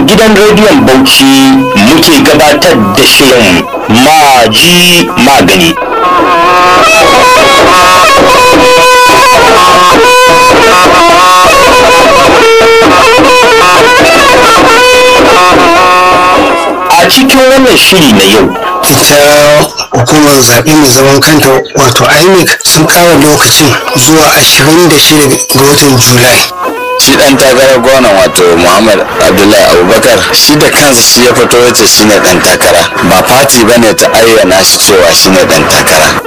gidan rediyon bauchi muke gabatar da shirin maji magani a cikin wannan shiri na yau ita hukumar zaɓe mai zaman kanta wato inec sun kawo lokacin zuwa 26 ga watan julai shi dan takarar gwamnan wato muhammad abdullahi abubakar shi da kansa shi ya fito yace shine dan takara ba fati bane ta ayyana shi cewa shine dan takara